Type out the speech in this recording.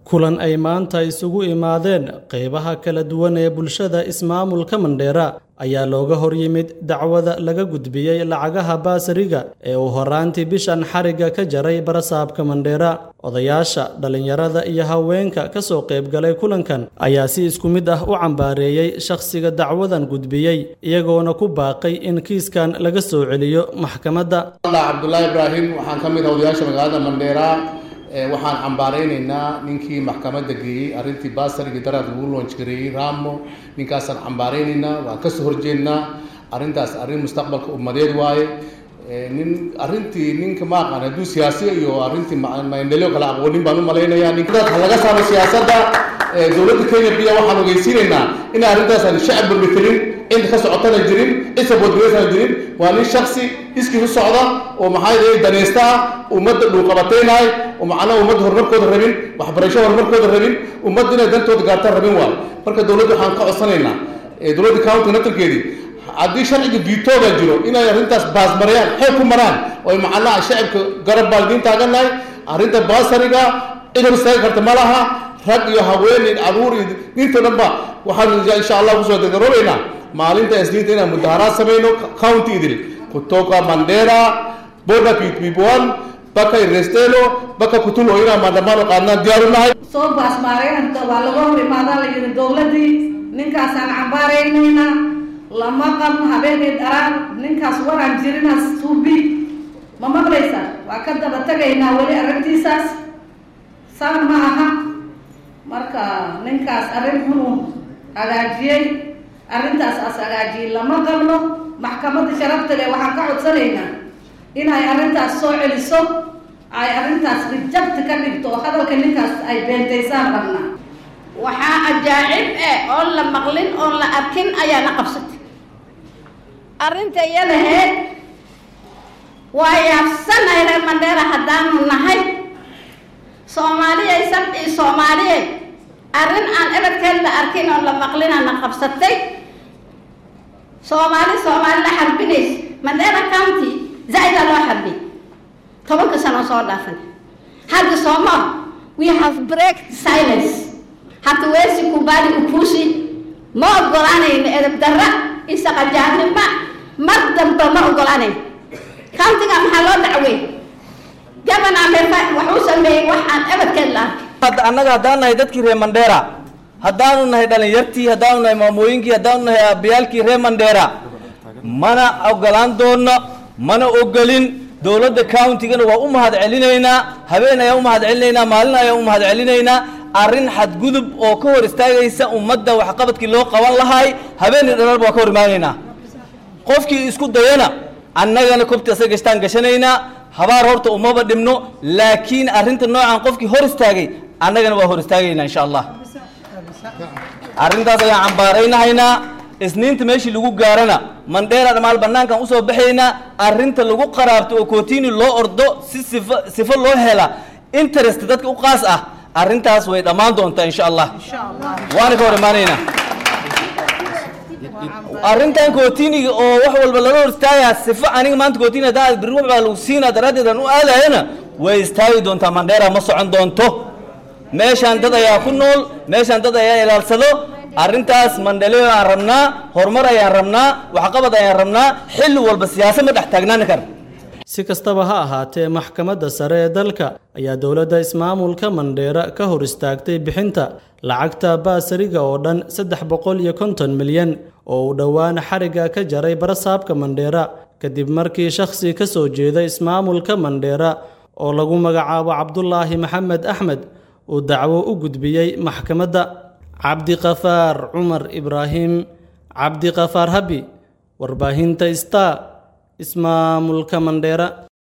kulan ay maanta isugu imaadeen qaybaha kala duwan ee bulshada ismaamulka mandheera ayaa looga hor yimid dacwada laga gudbiyey lacagaha baasariga ee uu horaantii bishan xarigga ka jaray barasaabka mandheera odayaasha dhallinyarada iyo haweenka ka soo qaybgalay kulankan ayaa si isku mid ah u cambaareeyey shakhsiga dacwadan gudbiyey iyagoona ku baaqay in kiiskan laga soo celiyo maxkamadda cabdulaahi ibraahim waxaan ka mid ah odayaasha magaalada mandheera waxaan cambaaraynaynaa ninkii maxkamadda geeyey arrintii baasarigii daraad lagu loonjgareeyey ramo ninkaasaan cambaaraynaynaa waan kasoo horjeednaa arrintaas arrin mustaqbalka ummadeed waaye nin arrintii ninka ma aqaan hadduu siyaasiya iyo arrintii maendeleo kala aqoonin baan u malaynayaa ninkaas ha laga saaro siyaasadda dowladda kenya biya waxaan ogeysiinaynaa in arrintaasaan shacab burmitelin cid ka socotana jirin cid saboodgareysana jirin waa nin shaksi iskii u socda oo maxaa yidhahay danaysta ah ummadda dhuuqabataynahay oo macnaha ummadda horumarkooda rabin waxbarasho horumarkooda rabin ummadda inay dantooda gaartaan rabin waayo marka dowladda waxaan ka codsanaynaa dowladda county naftarkeedii haddii sharciga vitoga jiro inay arrintaas baasmarayaan xeeb ku maraan oo macnaha shacabka garab baan idiin taagannahay arrinta baasariga cid hor istaagi karta ma laha rag iyo haweeney caruur iyo ninta dhan ba waxaan insha allah kusoo degaroobaynaa maalinta isniinta inaan mudaharaad samayno county idil kutoka mandera border pipipwan baka irestelo baka kutulo inaan maandamano qaadnaan diyaaru nahay soo baasmaareenka waa laga hor imaadaa la yidhi dowladdii ninkaasaan cambaaraynaynaa lama qabno habeenay dharaan ninkaas waraan jirinaas tuubi ma maqlaysaa waa ka daba tegaynaa weli arrintiisaas saan ma aha marka ninkaas arrin xunuu hagaajiyey arrintaas as hagaajiyey lama qabno maxkamadda sharafta leh waxaan ka codsanaynaa inay arrintaas soo celiso ay arrintaas rijabti ka dhigto oo hadalka ninkaas ay beentaysaan rabnaa waxaa ajaacib eh oon la maqlin oon la arkin ayaana qabsatay arrinta iyadaheed waa yaabsanahay reer mandheera haddaanu nahay soomaaliyay sabci soomaaliyay arrin aan eradkeed la arkin oon la maqlinaana qabsatay soomaali soomaali la xarbinaysa mandheera county zaa-idaa loo xarbiyay tobanka sano soo dhaafan hadda sooma we have break silence hatuwezi kubali upusi ma ogolaanayno edab darra isaqajaanima mar damba ma ogolaanayn countiga maxaa loo dacwey gabana mefa waxuu sameeyey wax aan ebadkeed la arkay annaga haddaan nahay dadkii reer mandheera haddaanu nahay dhalinyartii haddaanu nahay maamooyinkii haddaanu nahay aabbayaalkii reer mandheera mana ogolaan doono mana ogolin dowladda countigana waa u mahad celinaynaa habeen ayaan u mahad celinaynaa maalin ayaan u mahad celinaynaa arrin xadgudub oo ka hor istaagaysa ummadda waxqabadkii loo qaban lahay habeenii dhalaalba waa ka hor imaanaynaa qofkii isku dayana annagana kobti asaga gashtaan gashanaynaa habaar horta umaba dhibno laakiin arrinta noocan qofkii hor istaagay annagana waa hor istaagaynaa insha allah arrintaas ayaan cambaaraynahaynaa isniinta meeshii lagu gaarana mandheera dhamaal banaankan usoo baxaynaa arrinta lagu qaraabto oo kootini loo ordo si sifo sifo loo hela interest dadka u qaas ah arrintaas way dhammaan doontaa insha allah waana ka hor imaanaynaa arrintan kootiniga oo wax walba lala hor istaagayaa sifo aniga maanta kootini haddaan birri wax baa lagu siinaa daraaddeed aan u aadayana way istaagi doontaa mandheera ma socon doonto meeshaan dad ayaa ku nool meeshaan dad ayaa ilaalsado arrintaas mandhaleo aan rabnaa horumar ayaan rabnaa waxqabad ayaan rabnaa xilli walba siyaasad ma dhex taagnaani kara si kastaba ha ahaatee maxkamadda sare ee dalka ayaa dowladda ismaamulka mandheera ka hor istaagtay bixinta lacagta baasariga oo dhan saddex boqol iyo konton milyan oo uu dhowaan xarigga ka jaray barasaabka mandheera kadib markii shakhsi ka soo jeeda ismaamulka mandheera oo lagu magacaabo cabdulaahi maxamed axmed uu dacwo u gudbiyey maxkamadda cabdiqafaar cumar ibraahim cabdiqafaar habi warbaahinta star ismaamulka mandheera